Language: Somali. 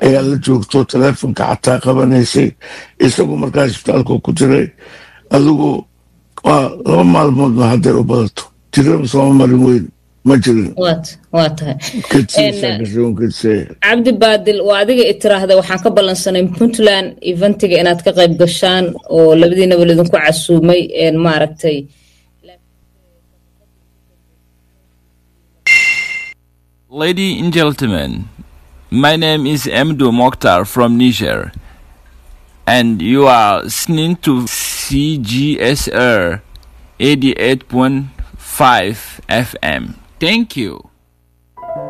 ayaa la joogto taleefonka xataa qabanaysay isagu markaa isbitaalka ku jiray adigu waa laba maalmoodna hadday u badato jiraba sooma marin weyn ma jirin waa tahay kadsiisaa gashoon kadsee cabdi baadil waa adiga i tiraahda waxaan ka ballansanay puntland eventiga inaad ka qayb gashaan oo labadiinaba lidinku casuumay maaragtay Ladies and gentlemen, my name is Emdo Mokhtar from Niger, and you are listening to CGSR 88.5 FM. Thank you.